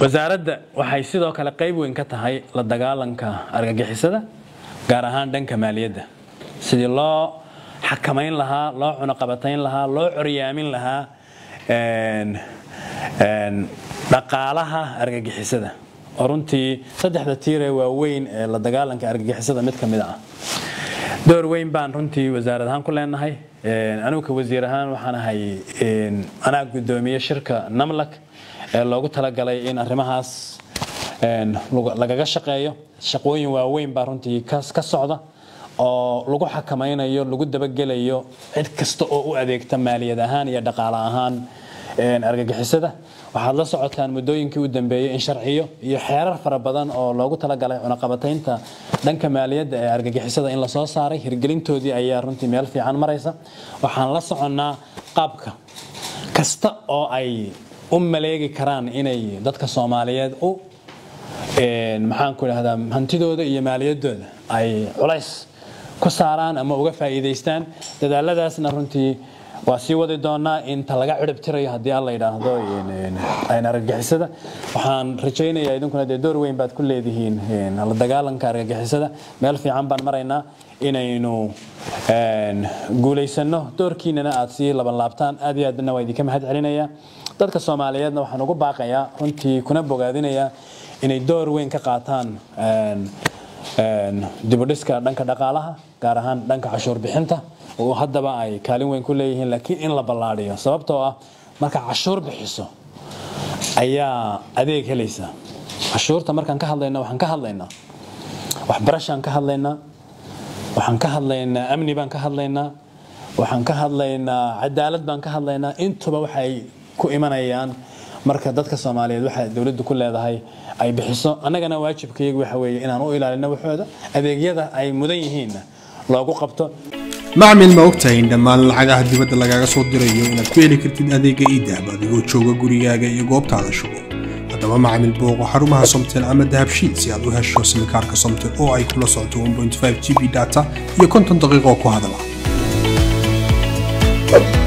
wasaaradda waxay sidoo kale qayb weyn ka tahay la dagaalanka argagixisada gaar ahaan dhanka maaliyadda sidii loo xakamayn lahaa loo cunaqabatayn lahaa loo coryaamin lahaa dhaqaalaha argagixisada oo runtii saddexda tiiree waaweyn ee la dagaalanka argagixisada mid ka mid ah door weyn baan runtii wasaarad ahaan ku leenahay anugu ka wasiir ahaan waxaan ahay anaa guddoomiye shirka namlak ee loogu talagalay in arrimahaas lagaga shaqeeyo shaqooyin waaweyn baa runtii ka socda oo lagu xakamaynayo lagu dabagelayo cid kasta oo u adeegta maaliyad ahaan iyo dhaqaale ahaan argagixisada waxaad la socotaan muddooyinkii u dambeeyey in sharciyo iyo xeerar fara badan oo loogu talagalay cunaqabataynta dhanka maaliyadda ee argagixisada in lasoo saaray hirgelintoodii ayaa runtii meel fiican maraysa waxaan la soconnaa qaabka kasta oo ay u maleegi karaan inay dadka soomaaliyeed u maxaan ku idhahdaa hantidooda iyo maaliyaddooda ay culays ku saaraan ama uga faa'iidaystaan dadaaladaasna runtii waa sii wadi doonaa inta laga cirib tirayo haddii alla yidhaahdo argagixisada waxaan rajaynayaa idinkuna dee door weyn baad ku leedihiin la dagaalanka argagixisada meel fiican baan maraynaa inaynu guulaysano doorkiinana aad sii laban laabtaan aad iyo aadna waa idinka mahad celinayaa dadka soomaaliyeedna waxaan ugu baaqayaa runtii kuna bogaadinayaa inay door weyn ka qaataan dibudhiska dhanka dhaqaalaha gaar ahaan dhanka cashuur bixinta oo haddaba ay kaalin weyn ku leeyihiin laakiin in la ballaadhiyo sababtoo ah marka cashuur bixiso ayaa adeeg helaysa cashuurta markaan ka hadlayna waxaan ka hadlaynaa waxbarashaan ka hadlaynaa waxaan ka hadlaynaa amni baan ka hadlaynaa waxaan ka hadlaynaa cadaalad baan ka hadlaynaa intuba waxay ku imanayaan marka dadka soomaaliyeed waxa dowladdu ku leedahay ay bixiso annagana waajibkayagu waxa weeye inaan u ilaalino waxooda adeegyada ay mudan yihiinna loogu qabto macmil ma ogtahay in dhammaan lacagaha dibadda lagaaga soo dirayo inaad ku heli kartid adeega iidahab adigoo jooga gurigaaga iyo goobtaada shugo haddaba macmil booqo xarumaha somtel ama dahabshiid si aad u hesho simikaarka somtel oo ay kula socoto 1.5 g b data iyo konton daqiiqo ku hadala